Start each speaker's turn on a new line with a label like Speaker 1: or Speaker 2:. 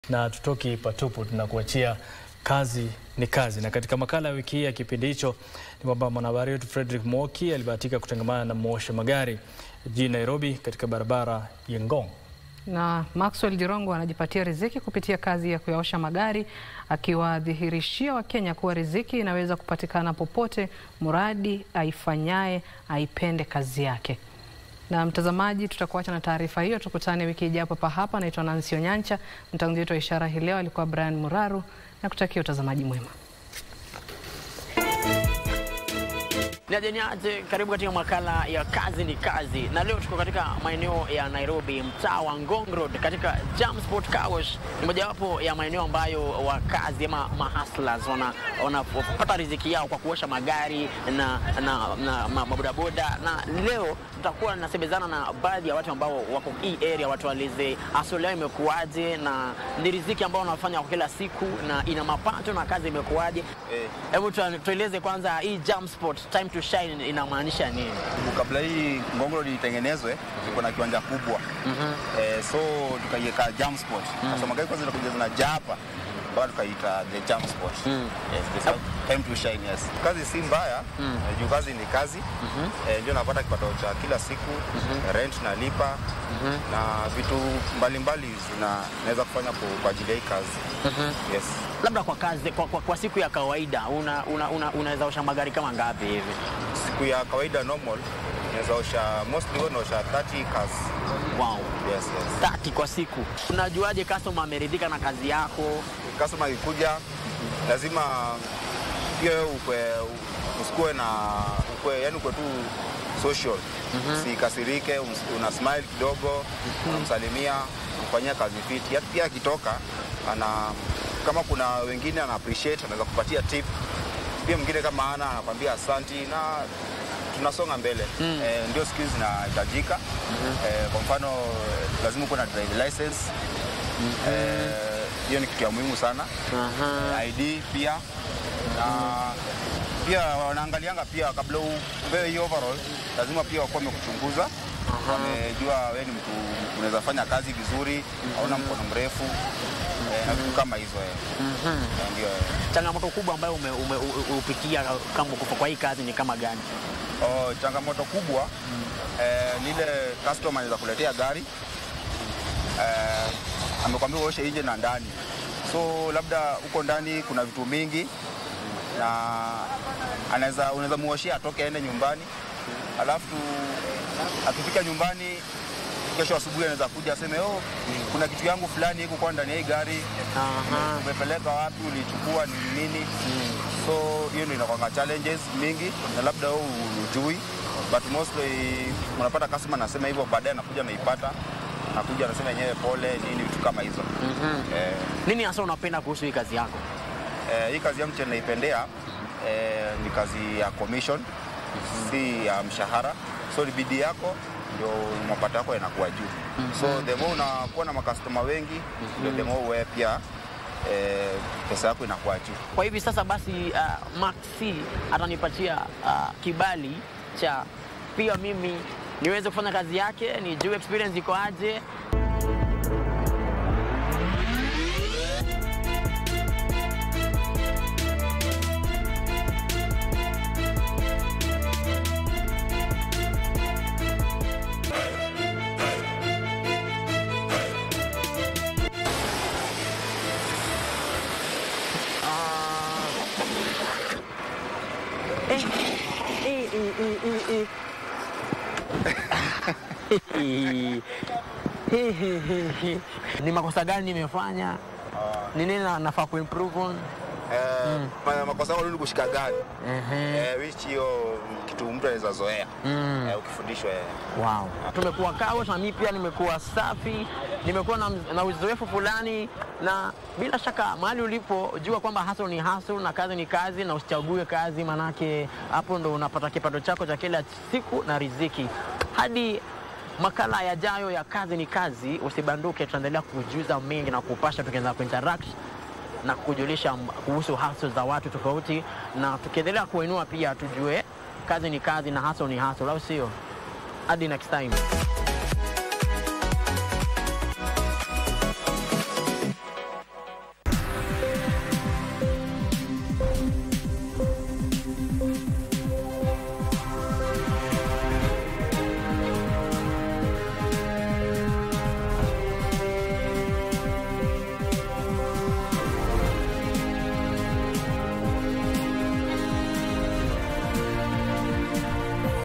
Speaker 1: na tutoki patupu, tunakuachia kazi ni kazi. Na katika makala ya wiki hii ya kipindi hicho ni kwamba mwanahabari wetu Fredrick Mwoki alibahatika kutangamana na mwosha magari jijini Nairobi katika barabara ya Ngong.
Speaker 2: Na Maxwell Jirongo anajipatia riziki kupitia kazi ya kuyaosha magari, akiwadhihirishia Wakenya kuwa riziki inaweza kupatikana popote, mradi aifanyaye aipende kazi yake. Na mtazamaji, tutakuacha na taarifa hiyo, tukutane wiki ijayo hapa hapa. Naitwa Nancy Onyancha, mtangazaji wetu wa ishara hii leo alikuwa Brian Muraru, na kutakia utazamaji mwema.
Speaker 3: Niaje niaje, karibu katika makala ya kazi ni kazi, na leo tuko katika maeneo ya Nairobi, mtaa wa Ngong Road katika Jam Sport Car Wash. Ni mojawapo ya maeneo ambayo wakazi ama mahustlers wana wanapata riziki yao kwa kuosha magari na, na, na ma- mabodaboda, na leo tutakuwa nasemezana na baadhi ya watu ambao wako hii area, watu walize asili yao imekuwaje na ni riziki ambao wanafanya kwa kila siku na ina mapato na kazi imekuwaje. Hebu tua- tueleze kwanza hii Jam Sport time to shine inamaanisha nini?
Speaker 4: kabla hii Ngong Road itengenezwe iko na kiwanja kubwa eh, so tukaiweka jam spot sasa magari kwanza zinakuja zinajaa hapa mpaka tukaita the jam spot yes, the time to shine yes. Kazi si mbaya eh, juu kazi ni kazi eh, ndio napata kipato cha kila siku rent nalipa na vitu mbalimbali zina naweza kufanya kwa kwa ajili ya hii kazi yes.
Speaker 3: Labda kwa kazi kwa, kwa, kwa siku ya kawaida una, una, una, unaweza osha magari kama ngapi hivi?
Speaker 4: Siku ya kawaida normal naweza osha mostly huwa naosha 30 cars
Speaker 3: Wow.
Speaker 4: yes, yes.
Speaker 3: 30 kwa siku. Unajuaje customer ameridhika na kazi yako?
Speaker 4: customer ikikuja lazima pia wewe ukwe usikue na ukwe, yani ukwe tu social usikasirike, ums- una smile kidogo, unamsalimia, mfanyia kazi fiti. Hata pia akitoka ana kama kuna wengine ana appreciate, anaweza kupatia tip. Pia mwingine kama ana anakwambia asanti na tunasonga mbele eh, ndio skills zinahitajika eh, kwa mfano eh, lazima uko na drive license eh, hiyo ni kitu ya muhimu sana
Speaker 3: Aha.
Speaker 4: ID pia na pia wanaangalianga pia kabla upewe hii overall, lazima pia wakuwa wamekuchunguza wamejua wewe ni mtu unaweza fanya kazi vizuri, hauna mkono mrefu eh, na vitu kama hizo eh. Eh, ndio eh.
Speaker 3: Changamoto kubwa ambayo ume, ume, u- upitia kama uko kwa hii kazi ni kama gani?
Speaker 4: Oh, changamoto kubwa eh, ni ile customer anaweza kuletea gari eh, amekwambia uoshe nje na ndani, so labda huko ndani kuna vitu mingi na anaweza unaweza muoshia atoke aende nyumbani, alafu akifika nyumbani kesho asubuhi anaweza kuja aseme oh, kuna kitu yangu fulani iko kwa ndani ya hii gari
Speaker 3: Aha.
Speaker 4: umepeleka wapi, ulichukua ni nini? So hiyo ndio inakwanga challenges mingi, na labda wewe ujui, but mostly unapata customer anasema hivyo, baadaye anakuja naipata, anakuja anasema yenyewe pole nini, vitu kama hizo eh,
Speaker 3: Nini hasa unapenda kuhusu hii kazi yako?
Speaker 4: eh, hii kazi yangu chenye naipendea eh, ni kazi ya commission, si ya mshahara, so ni bidii yako ndio mapato yako yanakuwa juu. So the more unakuwa na makastoma wengi, ndio the more wewe pia eh, pesa yako inakuwa juu.
Speaker 3: Kwa hivi sasa basi, uh, Maxi atanipatia uh, kibali cha pia mimi niweze kufanya kazi yake, nijue experience iko aje. Eh, eh, eh, eh, eh, eh. Ni makosa gani nimefanya? Ni nini na- nafaa kuimprove on?
Speaker 4: Eh, ma- makosa yako ni kushika gari
Speaker 3: Ehe.
Speaker 4: eh, which hiyo kitu mtu anaweza zoea eh, ukifundishwa eh.
Speaker 3: Wow. Tumekuwa kawa na mimi pia nimekuwa safi, nimekuwa na, na uzoefu fulani, na bila shaka mahali ulipo jua kwamba hustle ni hustle na kazi ni kazi, na usichague kazi, manake hapo ndo unapata kipato chako cha kila siku na riziki. Hadi makala yajayo ya kazi ni kazi, usibanduke, tutaendelea kujuza mengi na kupasha, tukianza kuinteract na kujulisha m- kuhusu hustle za watu tofauti, na tukiendelea kuinua pia tujue kazi ni kazi na hustle ni hustle, au sio? Hadi next time.